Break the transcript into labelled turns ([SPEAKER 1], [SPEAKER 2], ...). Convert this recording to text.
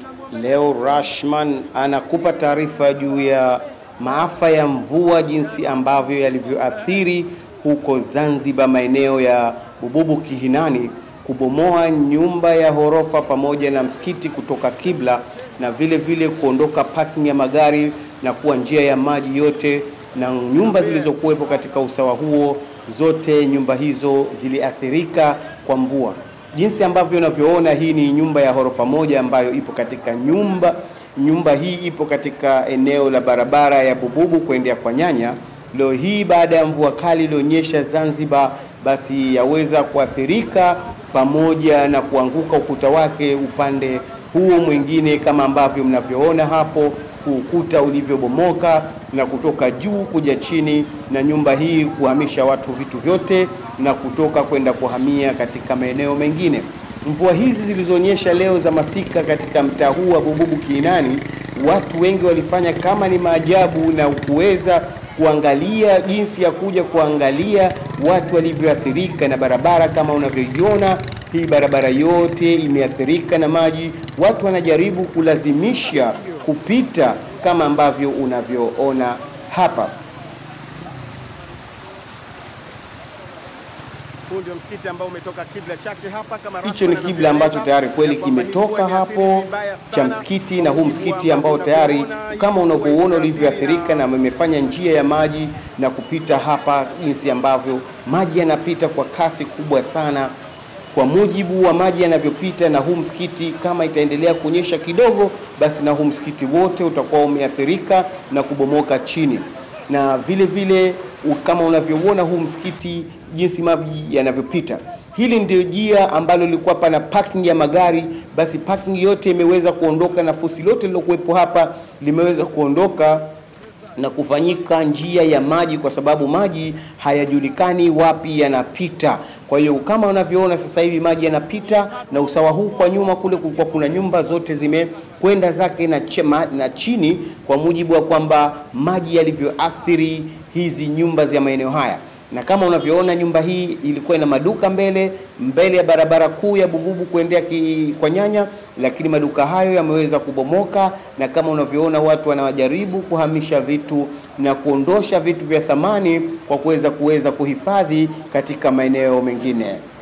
[SPEAKER 1] Leo Rashman anakupa taarifa juu ya maafa ya mvua jinsi ambavyo yalivyoathiri huko Zanzibar, maeneo ya Bububu Kihinani, kubomoa nyumba ya ghorofa pamoja na msikiti kutoka kibla, na vile vile kuondoka parking ya magari na kuwa njia ya maji yote, na nyumba zilizokuwepo katika usawa huo, zote nyumba hizo ziliathirika kwa mvua. Jinsi ambavyo unavyoona, hii ni nyumba ya ghorofa moja ambayo ipo katika nyumba nyumba hii ipo katika eneo la barabara ya Bububu kuendea kwa Nyanya. Leo hii baada ya mvua kali ilionyesha Zanzibar, basi yaweza kuathirika pamoja na kuanguka ukuta wake upande huo mwingine, kama ambavyo mnavyoona hapo ukuta ulivyobomoka na kutoka juu kuja chini, na nyumba hii kuhamisha watu vitu vyote na kutoka kwenda kuhamia katika maeneo mengine. Mvua hizi zilizonyesha leo za masika katika mtaa huu wa Bububu Kiinani, watu wengi walifanya kama ni maajabu na kuweza kuangalia jinsi ya kuja kuangalia watu walivyoathirika na barabara. Kama unavyoiona hii barabara yote imeathirika na maji, watu wanajaribu kulazimisha kupita kama ambavyo unavyoona hapa.
[SPEAKER 2] Huu ndio msikiti ambao umetoka kibla chake hapa kama
[SPEAKER 1] Hicho ni kibla ambacho tayari kweli kimetoka hapo cha msikiti, na huu msikiti ambao tayari kama unavyoona ulivyoathirika na imefanya njia ya maji na kupita hapa, jinsi ambavyo maji yanapita kwa kasi kubwa sana. Kwa mujibu wa maji yanavyopita na huu msikiti, kama itaendelea kuonyesha kidogo, basi na huu msikiti wote utakuwa umeathirika na kubomoka chini, na vile vile kama unavyoona huu msikiti jinsi maji yanavyopita. Hili ndio jia ambalo lilikuwa pana parking ya magari, basi parking yote imeweza kuondoka na fusi lote lilokuwepo hapa limeweza kuondoka na kufanyika njia ya maji, kwa sababu maji hayajulikani wapi yanapita. Kwa hiyo kama unavyoona sasa hivi maji yanapita, na usawa huu kwa nyuma kule kulikuwa kuna nyumba zote zimekwenda zake na, chema, na chini, kwa mujibu wa kwamba maji yalivyoathiri hizi nyumba za maeneo haya na kama unavyoona nyumba hii ilikuwa ina maduka mbele mbele ya barabara kuu ya Bububu kuendea kwa Nyanya, lakini maduka hayo yameweza kubomoka, na kama unavyoona watu wanajaribu kuhamisha vitu na kuondosha vitu vya thamani kwa kuweza kuweza kuhifadhi katika maeneo mengine.